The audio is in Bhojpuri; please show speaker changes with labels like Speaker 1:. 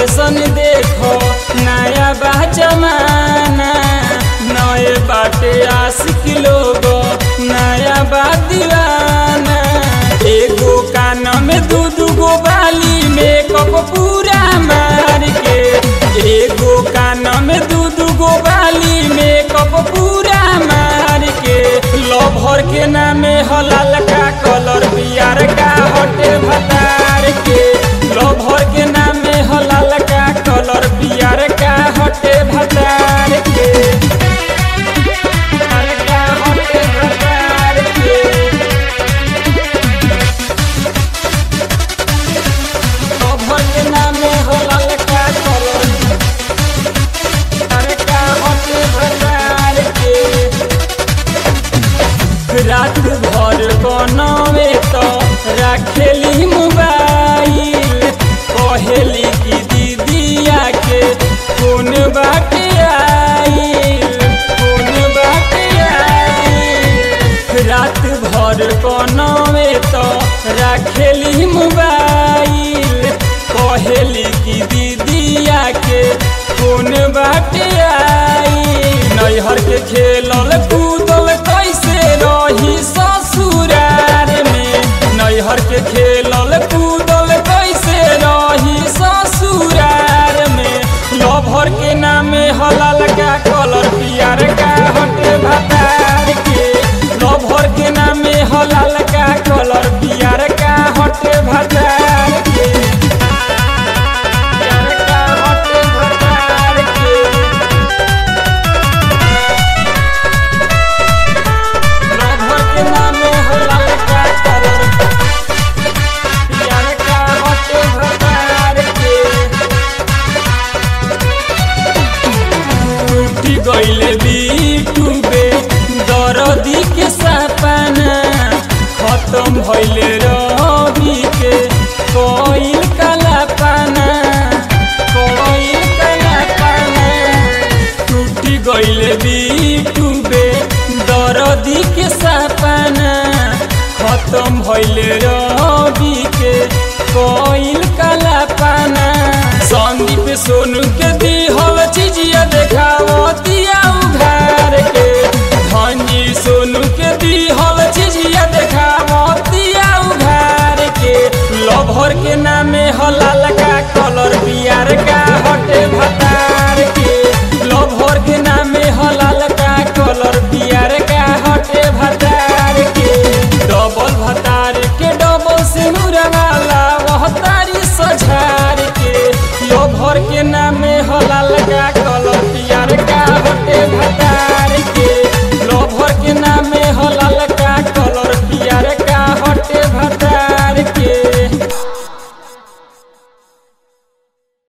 Speaker 1: फैशन देखो नया बा जमाना नए बाटे आशिक लोग नया बा दीवाना एगो कान में दू दू गो बाली मेकअप पूरा मार के एगो कान में दू दू गो बाली मेकअप पूरा मार के लभर के नामे हलाल का कलर बियार का हटे भतार के लभर के नामे हलाल का कलर बियार का हटे भतार के बियार का हटे भतार के लभर के नामे हलाल का कलर बियार का हटे भतार के रात भर बनवे तो रखेली मोबाइल कहेली कि दीदिया के कौन बाटे आइल कौन बाटे आइल रात भर बनवे तो रखेली मोबाइल कहेली कि दीदिया के कौन बाटे आइल नैहर के खेलल कूदल कैसे रही ससुरार में नैहर के खेलल कूदल कैसे रही ससुरार में लभर के नामे हलाल का कलर पियर का हटे भतार के लभर के नामे हलाल का कलर पियर का हटे भतार के पियर का हटे भतार के लभर के नामे हलाल का कलर पियर का हटे भतार के टूटी गईले बीटूबे दरदी के सपना खत्म भइले रवि के कोइल काला पाना कोइल काला पाना टूटी गईले बीटूबे दरदी के सपना खत्म भइले रवि के कोइल काला पाना संदीप सोनू के दिहल चीजिया देखावती